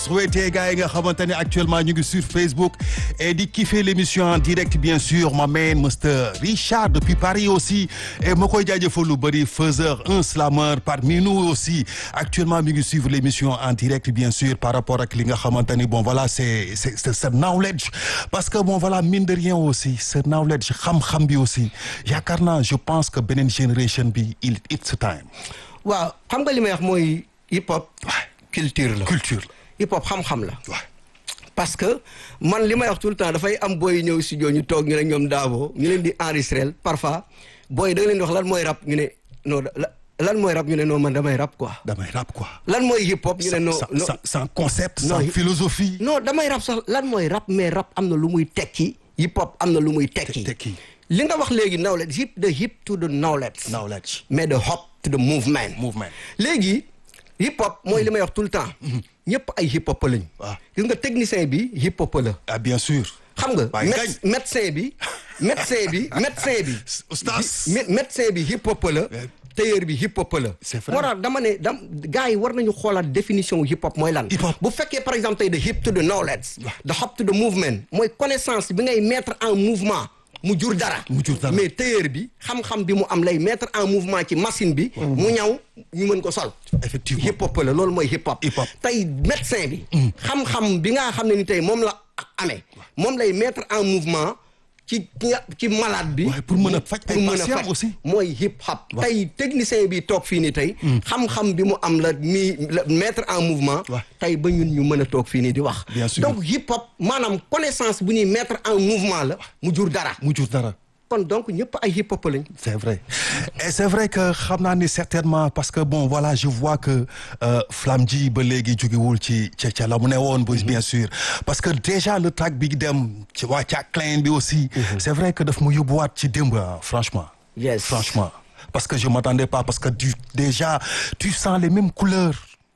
souhaité gars yi nga xamante ne actuellement ñu ngi sur Facebook et di kiffer l'émission en direct bien sûr ma man Mr Richard depuis Paris aussi et ma koy jaajëfal lu bëri faiseur un slammer parmi nous aussi actuellement mi ngi suivre l'émission en direct bien sûr par rapport ak li nga xamante ni bon voilà c'est c'est c'est knowledge parce que bon voilà mine de rien aussi ce knowledge xam-xam bi aussi yaakaar naa je pense que beneen génération bi il it's time. waaw xam nga li may wax mooy hip hop. culture la culture la. hip hop xam-xam la. waaw parce que man li may wax tout le temps dafay am booy ñëw studio ñu toog ñu ne ñoom daabo ñu leen di enregistrer parfois booy da nga leen di wax lan mooy rap ñu ne non lan mooy rap ñu ne non man damay rap quoi. damay rap quoi. lan mooy hip hop ñu ne non non sans sans concept. Non, sans hip- philosophie. non damay rap sax lan mooy rap mais rap am na lu muy tekki hip hop am na lu muy tekki. tekki. li nga wax léegi knowledge hip the hip to the knowledge. knowledge. mais the hop to the movement. movement. léegi hip hop mooy li may wax tout le temps. ñëpp ay hip hop lañ. waaw. gis nga technicien bi hip hop la. ah bien sûr. xam nga Waaye méde- médecin bi médecin bi médecin bi. Oustaz. mé- médecin bi hip hop la. tailleur bi hip hop la. C'est vrai. moo tax dama ne dam gars yi war nañu xoolaat définition hip hop mooy lan. Hip hop. bu fekkee par exemple tey the hip to the knowledge. the hop to the movement mooy connaissance bi ngay mettre en mouvement mu jur dara. Mu jur dara. mais tailleur bi xam-xam bi mu am lay mettre en mouvement ci machine bi. mu ñaw ñu mën ko sol. Effectivement. hip hop la loolu mooy hip hop. Hip hop. tey médecin bi. xam-xam bi nga xam ne ni tey moom la amee moom lay mettre en mouvement ci ki nga- ci malade bi. Ouais, pour mën a faj ay pour mën a patients faj. aussi. mooy hip hop. tey technicien bi toog fii nii tey. xam-xam bi mu am la mi la mettre en mouvement. Ouais. tey ba ñun ñu mën a toog fii nii di wax. Bien sûr. donc hip hop maanaam connaissance bu ñuy mettre en mouvement la mu jur dara. mu jur dara. kon donc ñëpp ay hip hop lañ. C'est vrai. Et c'est vrai que xam naa ni certainement parce que bon voilà je vois que euh, Flamme ji ba léegi jógewul ci ca ca la mu ne woon bu bien sûr parce que déjà le track bi dem ci waa ca Klein bi aussi. C'est vrai que daf mu yóbbuwaat ci démb ah, franchement. Yes. Franchement. Parce que je m'attendais pas parce que du déjà tu sens les mêmes couleurs.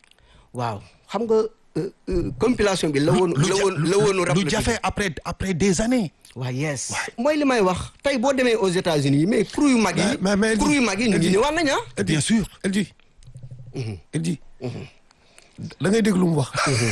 waaw xam nga euh, euh, compilation bi la woon la ja- woon la woonu rap lu la jafe après après des années. waaw yes mooy li may wax tey boo demee aux États-Unis mais crew yu mag yi Mais- mais- mais- crew yu mag yi ñu ngi ñëwaat nañ ah Bien sûr. El Hadji El Hadji da ngay dégg lu mu wax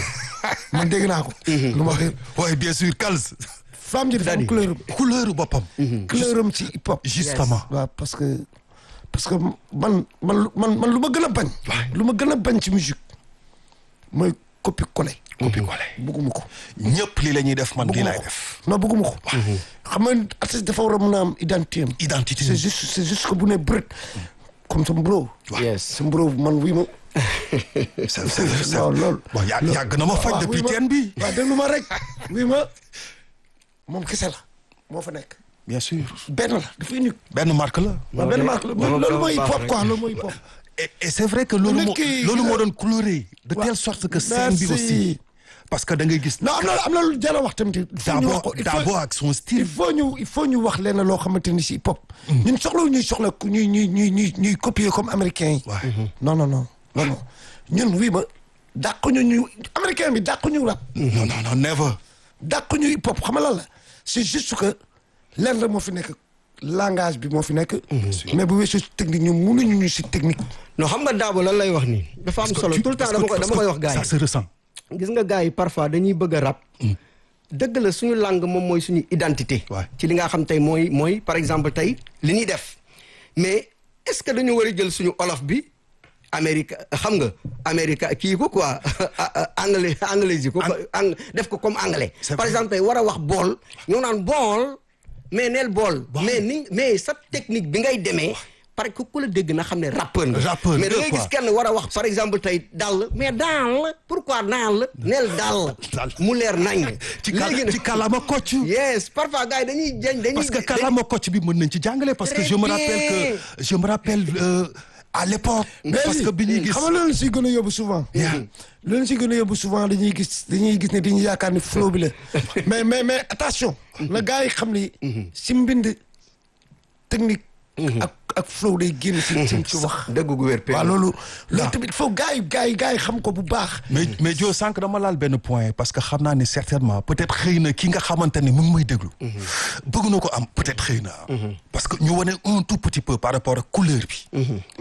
man dégg naa ko lu ma wax Oui bien sûr Kals. femme ji dafa am couleur couleur boppam. couleur am ci hip hop Justement. waaw parce que parce que man man lu- man man lu ma gën a bañ lu ma gën a bañ ci musique mooy copie collé Copie collé. bugguma ko ñëpp lii la ñuy def man lii bugguma laay ko def. non bugguma ko xam nga artiste dafa war a mën a am identité am Identité. c'est juste c'est juste que bu ne brët comme sa bro yes sa bro man wii ma c'est c'est c'est waaw loolu bon yà- yàgg na ma faj waaw, depuis oui, ma- teen bi. waaw déglu ma rek wii ma moom kese la moo fa nekk bien sûr. benn la dafa unique benn marque la. waaw benn marque la dama- loolu dama mooy hip baax hop rek. quoi loolu mooy hip hop et et c'est vrai que loolu nit moo ki- loolu moo doon coloré de telle sorte que scène bi Merci. aussi. parce que da ngay gis. non am na am na lu jar a wax tamit il faut ñu wax d'abord ko il faut d'abord ak son il style. faut ñu il faut ñu wax leen loo xamante ni si hip hop ñun soxla ñuy soxla ku ñuy ñuy ñuy ñuy ñuy copier comme américain yi Ouais. non non non non non ñun wii ma dàq ñu ñu américain bi dàq ñu rap non non non never. dàq ñu hip hop xam nga lan la c'est juste que lenn la moo fi nekk langage bi moo fi nekk mais bu weesoo si technique ñu mënuñu ñu si technique non xam nga daabo lan lay wax nii dafa am solo tout le temps dama koy dama koy wax gars ça se ressent. yi gis nga gars yi parfois dañuy bëgg a rap dëgg la suñu langue moom mooy suñu identité Ouais. ci li nga xam tey mooy mooy par exemple tey li ñuy def mais est-ce que dañu war a jël suñu olof bi Amérique xam nga Amérique kii ko quoi anglais anglais yi ko ang def ko comme anglais C'est par vrai. exemple tey war a wax bool ñoo naan bool mais neel bool mais ni mais sa technique bi ngay demee parce que ku la dégg na xam ne rappeur nga Rappeur mais da nga, ngay quoi. gis kenn war a wax par exemple tey dàll mais dàll pourquoi dàll neel dàll Dàll. mu leer nañ ci kàlla léegi ci kàllaama kocc. yes parfois gars yi dañuy jañ dañuy parce que kàllaama kocc bi mën nañ ci jàngale parce que Très je me bien. rappelle que je me rappelle euh, à l'époque parce que bi ñuy gis. xam nga loolu si gën a yóbbu souvent loolu si gën a yóbbu souvent dañuy gis dañuy gis ne dañuy yaakaar ni flow bi la mais mais mais attention na gars yi xam ni si mbind technique ak ak flow day génn si si ci wax dëgg gu wér waaw loolu loolu tamit il faut gars yi gars yi gars yi xam ko bu baax mais mais Dio sànq dama laal benn point parce que xam naa ne certainement peut-être xëy na ki nga xamante ne mu ngi may déglu. bëgg na ko am peut-être xëy na. parce que ñu wane un tout petit peu par rapport ak couleur bi.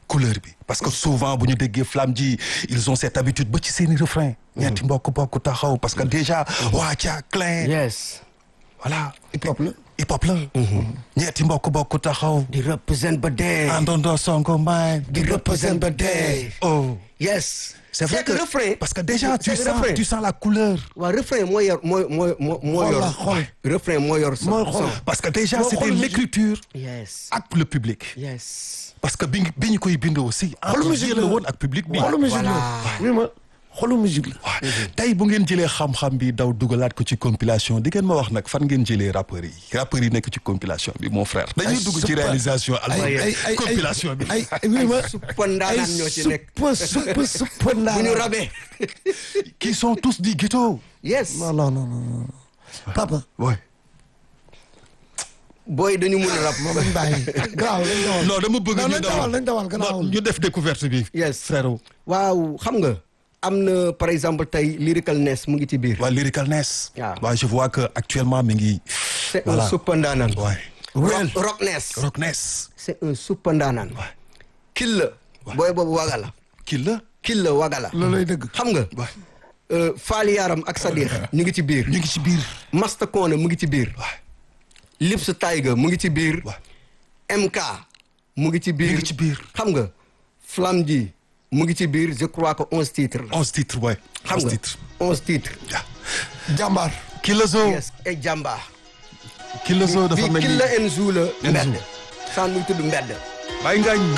couleur bi parce que souvent bu ñu déggee flamme ji ils ont cette habitude ba ci seeni refrain ñetti mbokk bokk taxaw parce que déjà waa ca clin yes voilà hip hop la hip hop la ñetti mbokk bokk taxaw di represent ba dee àndandoo sonko mbaay di represent ba dee oh yes c'est vrai que refrain parce que déjà tu c'est sens refrain. tu sens la couleur waaw refrain moo yor moo moo moo moo Xol yor la, xol. refrain moo yor son Mooy xol. son. parce que déjà Boo c'était xool musique- l'écriture yes ak le public yes parce que bi bi ñu koy bind aussi xolu entre musique yéen la la woon ak public bi xolu musique la Voilà. oui ma xolu musique la waaw tey bu ngeen jëlee xam-xam bi daw dugalaat ko ci compilation di ngeen ma wax nag fan ngeen jëlee rappeurs yi rappeurs yi nekk ci compilation bi mon frère dañuy dugg ci super. réalisation ay album ay ay compilation bi ay ay oui ma suppa ndaanaan ñoo ci nekk suppa suppa suppa bu ñu ndaanaan rabee qui sont tous di ghetto yes non non non non non. papa ouais booy dañu mun a rab moom lañ bàyyi garaaw lañ dawal non dama bëgg non ñu lañ dawal lañ dawal non, garaawul ñu def découverte bi yes frère waaw xam nga am na par exemple tey lyricalness mu ngi ci biir waa Lyricalness waaw. waaw je vois que actuellement mi ngi c'est voilà. un suppa ndaanaan ouais rock rockness Rockness c'est un suppa ndaanaan kil la booy boobu waga la kii la kil la waga la loolu lay dëgg xam nga Ouais. euh, faali yaaram ak Sadikh ñu ngi ci biir ñu ngi ci biir Masta Kone mu ngi ci biir Ouais. Lips Tiger mu ngi ci biir Ouais. MK mu ngi ci biir mu ngi ci biir xam nga Flamme ji mu ngi ci biir je crois que onze titres la onze titres ouais xam onze nga titres onze titres waaw jàmbaar kii la zo yes et jàmba kii la zo dafa bi mel ni Killa Enzo la Enzo. mbedd saan muy tudd mbedd Baye Ngagne